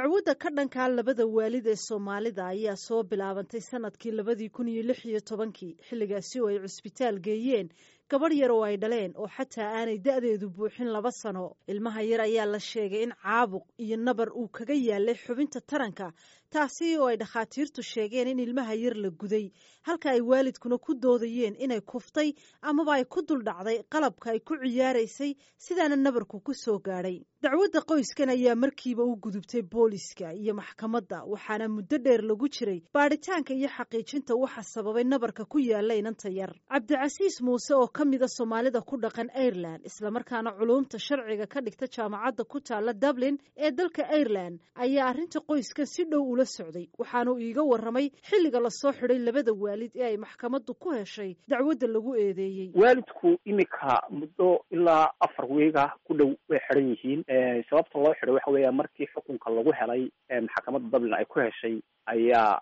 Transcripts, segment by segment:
dacwadda ka dhankaa labada waalid ee soomaalida ayaa soo bilaabantay sanadkii labadii kun iyo lix iyo tobankii xilligaasi oo ay cusbitaal geeyeen gabadh yar oo ay dhaleen oo xataa aanay da'deedu buuxin laba sano ilmaha yar ayaa la sheegay in caabuq iyo nabar uu kaga yaalay xubinta taranka taasi oo ay dhakhaatiirtu sheegeen in ilmaha yar la guday halka ay waalidkuna ku doodayeen inay kuftay amaba ay ku duldhacday qalabka ay ku ciyaaraysay sidaana nabarku ku soo gaadhay dacwadda qoyskan ayaa markiiba u gudubtay booliska iyo maxkamadda waxaana muddo dheer lagu jiray baadhitaanka iyo xaqiijinta waxa sababay nabarka ku yaalla inanta yar cabdicasiis muuse oo ka mida soomaalida ku dhaqan aireland islamarkaana culuumta sharciga ka dhigta jaamacadda ku taalla dublin ee dalka aireland ayaa arrinta qoyskan si dhow ula socday waxaanu iiga warramay xilliga lasoo xidhay labada waalid ee ay maxkamaddu ku heshay dacwadda lagu eedeeyey waalidku imika muddo ilaa afar weega ku dhow way xidhan yihiin sababta loo xidhay waxa weeya markii xukunka lagu helay maxkamadda dublin ay ku heshay ayaa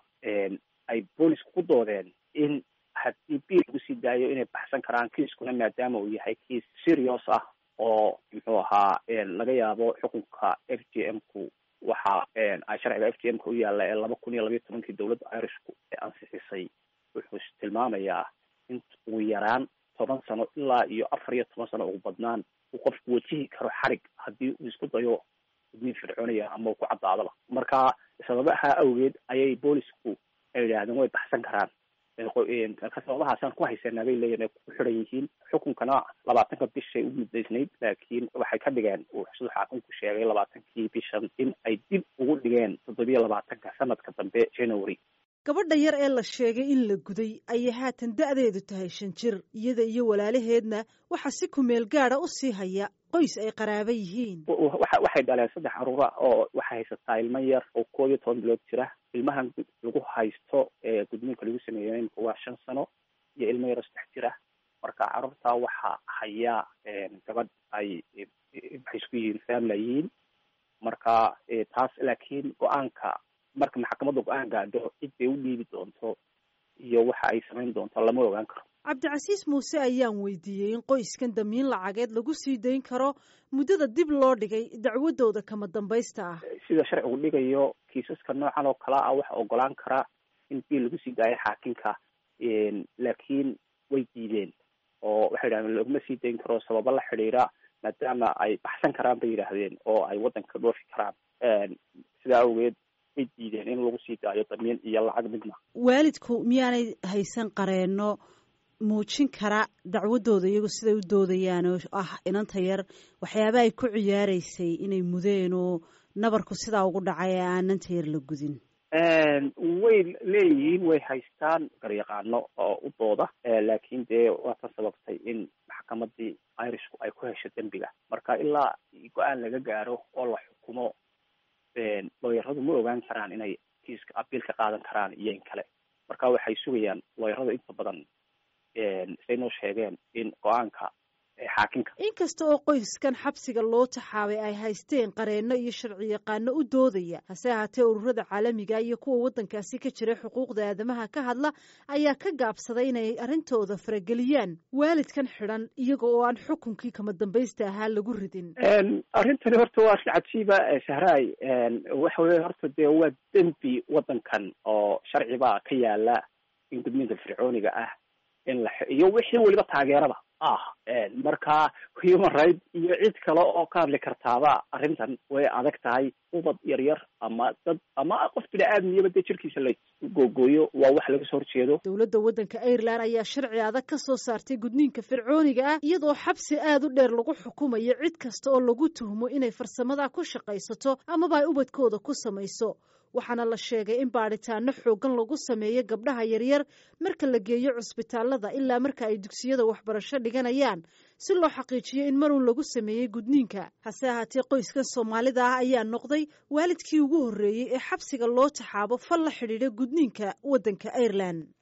ay boolisku ku doodeen in haddii biil lagu sii daayo inay baxsan karaan kiiskuna maadaama uu yahay kiis serious ah oo muxuu ahaa laga yaabo xukunka f j m ku waxa ay sharciga f j m ka u yaalla ee laba kun iyo labayo tobankii dowladda irishku ee ansixisay wuxuu tilmaamayaa in ugu yaraan toban sano ilaa iyo afar iyo toban sano ugu badnaan uu qofku wajihi karo xarig haddii uu isku dayo gudniin fircoonaya ama uu ku caddaadaba marka sababaha awgeed ayay boolisku ay yidhaahdeen way baxsan karaan sababahaasaan ku haysanaa bay leeyihin ay ku xidhan yihiin xukunkana labaatanka bishay u muddaysnayd laakiin waxay ka dhigeen uu siduu xaakunku sheegay labaatankii bishan in ay dib ugu dhigeen toddobiyo labaatanka sanadka dambe january gabadha yar ee la sheegay in la guday ayay haatan da'deedu tahay shan jir iyada iyo walaalaheedna waxaa si kumeel gaada u sii haya qoys ay qaraaba yihiin waxay dhaleen saddex caruura oo waxay haysataa ilmo yar oo koob iyo toban bilood jira ilmahan lagu haysto ee gudniinka lagu sameeyo imika waa shan sano iyo ilmo yar oo saddex jir ah marka carruurtaa waxaa hayaa gabadh ay waxay isku yihiin famlayiin marka taas laakiin go-aanka marka maxkamadda go-aan gaadho cid bay u dhiibi doonto iyo waxa ay samayn doonto lama ogaan karo cabdicasiis muuse ayaan weydiiyey in qoyskan damiin lacageed lagu sii dayn karo muddada dib loo dhigay dacwadooda kama dambaysta ah sida sharcigu dhigayo kiisaska noocan oo kala ah waxa ogolaan kara in biil lagu sii daayo xaakimka laakiin way diideen oo waxay yidhahdeen laguma sii dayn karo sababo la xidhiira maadaama ay baxsan karaan bay yidhaahdeen oo ay waddanka dhoofi karaan sidaa awgeed way diideen in lagu sii daayo damiin iyo lacag midna waalidku miyaanay haysan qareenno muujin kara dacwadooda iyagu siday u doodayaan oo ah inanta yar waxyaaba ay ku ciyaaraysay inay mudeen oo nabarku sidaa ugu dhacay ee aananta yar la gudin way leeyihiin way haystaan garyaqaano oo u dooda laakiin dee waa tan sababtay in maxkamadii irishku ay ku hesho dembiga marka ilaa go-aan laga gaaro oo la xukumo looyaradu ma ogaan karaan inay kiiska abiil ka qaadan karaan iyo in kale marka waxay sugayaan looyarada inta badan say noo sheegeen in go-aanka xaakimka inkasta oo qoyskan xabsiga loo taxaabay ay haysteen qareenno iyo sharci yaqaano u doodaya hase ahaatee ururada caalamiga iyo kuwa waddankaasi ka jira xuquuqda aadamaha ka hadla ayaa ka gaabsaday inay arrintooda farageliyaan waalidkan xidhan iyaga oo aan xukunkii kama dambaysta ahaa lagu ridin arrintani horta waa arrin cajiiba sahraay waxa weye horta dee waa dembi waddankan oo sharcibaa ka yaala in gudniinka fircooniga ah in la iyo wixii weliba taageerada ah marka human right iyo cid kale oo ka hadli kartaaba arrintan way adag tahay ubad yar yar ama dad ama qof bini-aadmiyaba dee jirkiisa la googooyo waa wax laga soo horjeedo dowladda waddanka ireland ayaa sharci adag ka soo saartay gudniinka fircooniga ah iyadoo xabsi aada u dheer lagu xukumayo cid kasta oo lagu tuhmo inay farsamada ku shaqaysato amaba ay ubadkooda ku samayso waxaana la sheegay in baadhitaano xoogan lagu sameeyo gabdhaha yaryar marka la geeyo cusbitaalada ilaa marka ay dugsiyada waxbarasho dhiganayaan si loo xaqiijiyo in marun lagu sameeyey gudniinka hase ahaatee qoyskan soomaalida ah ayaa noqday waalidkii ugu horreeyey ee xabsiga loo taxaabo fal la xidhiidha gudniinka waddanka ireland